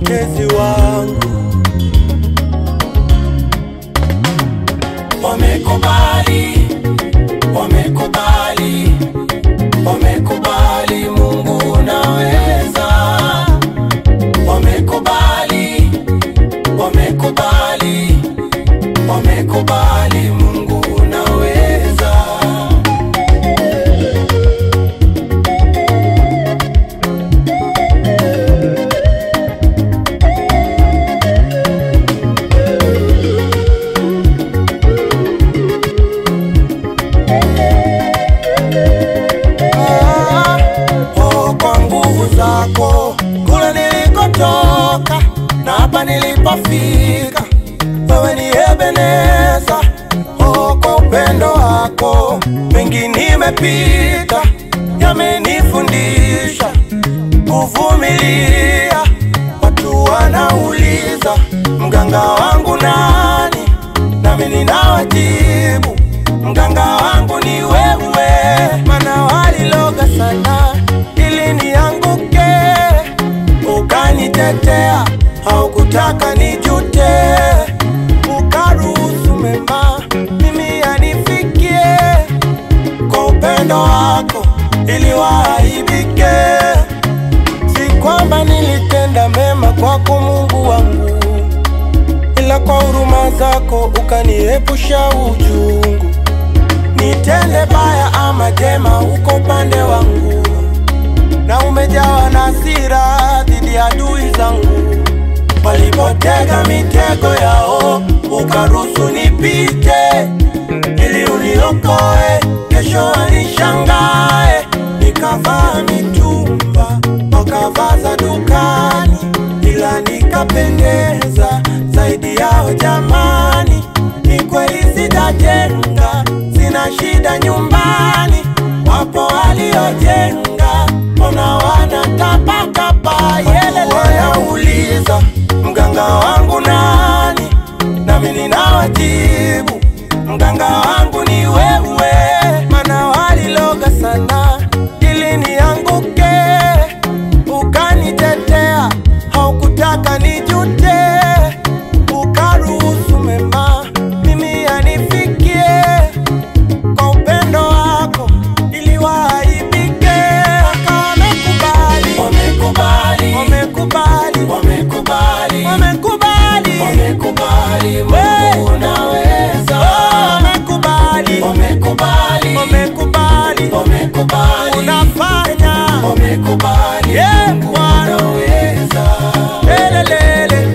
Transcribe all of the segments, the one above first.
mtetezi wangu. Wamekubali, wamekubali, wamekubali, Mungu unaweza. Wamekubali, wamekubali, wamekubali, Mungu unaweza. Ah, oh, kwa nguvu zako kule nilikotoka na hapa nilipofika, wewe ni Ebeneza. Oh, kwa upendo wako mengi nimepita, yamenifundisha kuvumilia. Watu wanauliza mganga wangu nani, nami ninawajibu mganga wangu ni wewe, mana waliloga sana ili nianguke, ukanitetea, haukutaka nijute, ukaruhusu mema mimi yanifikie, kwa upendo wako ili waaibike. Si kwamba nilitenda mema kwako Mungu wangu, ila kwa huruma zako ukaniepusha uchungu. Nitende baya ama jema, uko upande wangu, na umejawa na hasira dhidi ya adui zangu. Walipotega mitego yao, ukaruhusu nipite, ili uniokoe, kesho wanishangae. Nikavaa mitumba, wakavaa za dukani, ila nikapendeza zaidi yao. Jamani, ni kweli sitajenga, sina shida nyumbani. Wapo waliojenga, mbona wanatapatapa? Yelele, wanauliza mganga wangu nani, nami ninawajibu mganga wangu ni wewe, mana waliloga sana ili nianguke, ukanitetea, haukutaka nijute, ukaruhusu mema mimi yanifikie, kwa upendo wako ili waaibike. Wamekubali, Wamekubali, wamekubali, wamekubali, wamekubali, wamekubali, Hey! Mungu unaweza. wamekubali, Wamekubali, wamekubali, wamekubali, unafanya wamekubali, Yeah, Mungu Bwana. unaweza. Lelelele.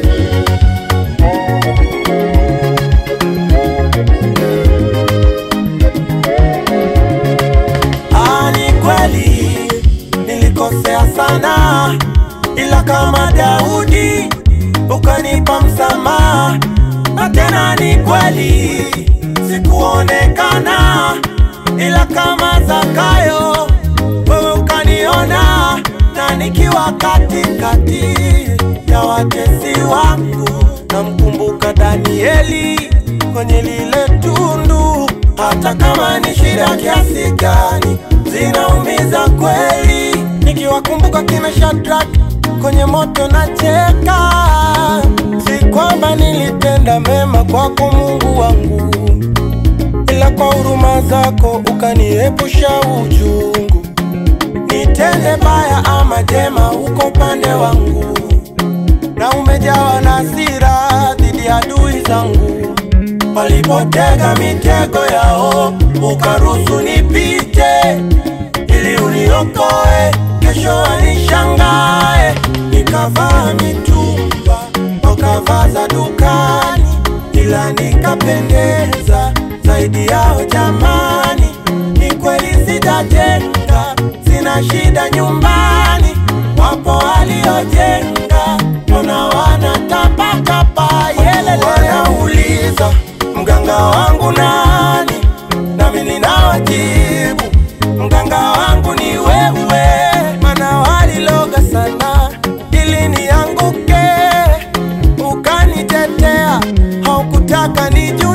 Ah, ni kweli nilikosea sana, ila kama Daudi ukanipa msamaha, na tena ni kweli sikuonekana, ila kama Zakayo wewe ukaniona, na nikiwa katikati ya watesi wangu, namkumbuka Danieli kwenye lile tundu, hata kama ni shida kiasi gani, zinaumiza kweli, nikiwakumbuka kina Shadrach kwenye moto na cheka. Si kwamba nilitenda mema kwako Mungu wangu, ila kwa huruma zako ukaniepusha uchungu. Nitende baya ama jema, uko upande wangu, na umejawa na hasira dhidi ya adui zangu. Walipotega mitego yao, ukaruhusu nipite, ili uniokoe, kesho wanishangae. Nikavaa mitumba, wakavaa za dukani, ila nikapendeza zaidi yao. Jamani, ni kweli sitajenga, sina shida nyumbani. Wapo waliojenga, mbona wanatapatapa? Yelele, wanauliza mganga wangu nani, nami ninawajibu mganga wangu ni wewe, mana waliloga sana ili nianguke, ukanitetea, haukutaka nijue